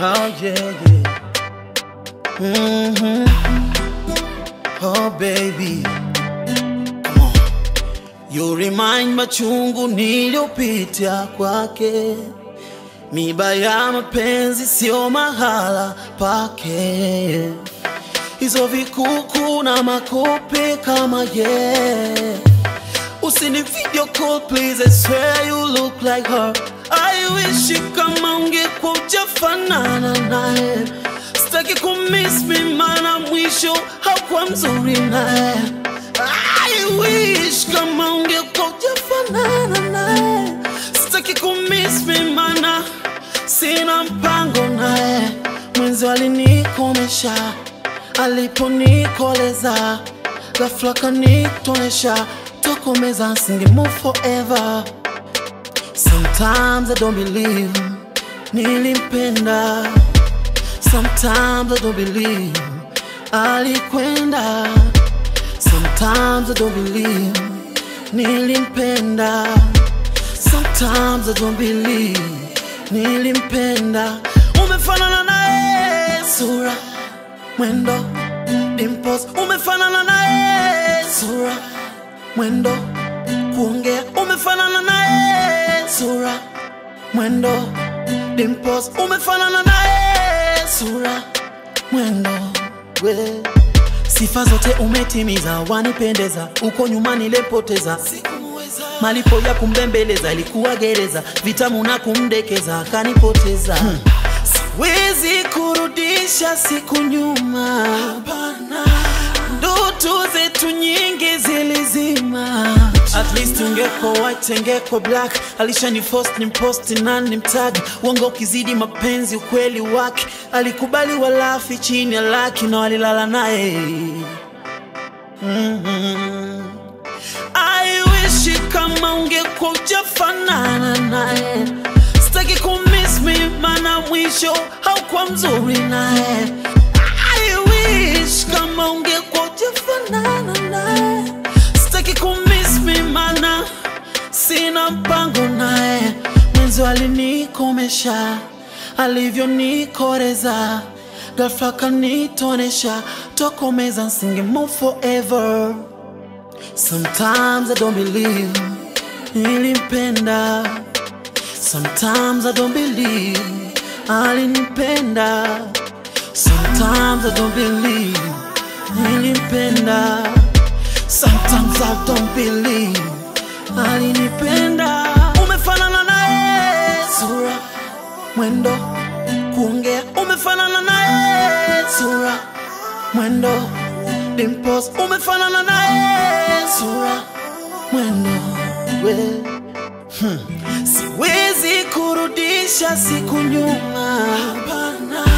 Oh yeah, yeah. hmm Oh baby, come on. You remind machungu niliyopitia kwake, miba ya mapenzi sio mahala pake, hizo vikuku na makope kama yeah. Usini video call please, I swear you look like her. I wish kama ungekuwa ujafanana naye, sitaki kumiss me mana mwisho haukuwa mzuri naye. I wish kama ungekuwa ujafanana naye, sitaki kumiss me mana sina mpango naye. Mwenzi alinikomesha aliponikoleza, ghafla kanitonesha tokomeza, singe move forever. Sometimes I don't believe nilimpenda, sometimes I don't believe alikwenda, sometimes I don't believe nilimpenda, sometimes I don't believe nilimpenda. Umefanana naye sura, mwendo, dimples, umefanana naye sura, mwendo, kuongea, umefanana naye sura, mwendo, dimples, umefanana naye sura, mwendo, we sifa zote umetimiza, wanipendeza, uko nyuma nilipoteza malipo ya kumbembeleza ilikuwa gereza, vitamu na kumdekeza akanipoteza. Hmm. Siwezi kurudisha siku nyuma, ndoto zetu nyingi zilizima. At least ungeko white ingeko black, alishani force ni post na ni mtag uongo ukizidi mapenzi ukweli wake, alikubali walafi chini ya laki na walilala naye mm-hmm. I wish kama ungekuwa ujafanana naye, sitaki kumiss me mana mwisho haukuwa mzuri naye. I wish kama ungekuwa ujafanana naye, sitaki kumiss me mana sina mpango naye. Mwenzi alinikomesha alivyonikoreza, ghafla kanitonesha, tokomeza, nsinge move forever. Sometimes I don't believe nilimpenda, sometimes I don't believe alinipenda, sometimes I don't believe nilimpenda, sometimes I don't believe alinipenda. Umefanana naye sura, mwendo, kuongea, umefanana naye sura, mwendo dimples umefanana naye sura mwendo we hmm. siwezi kurudisha siku nyuma Hapana.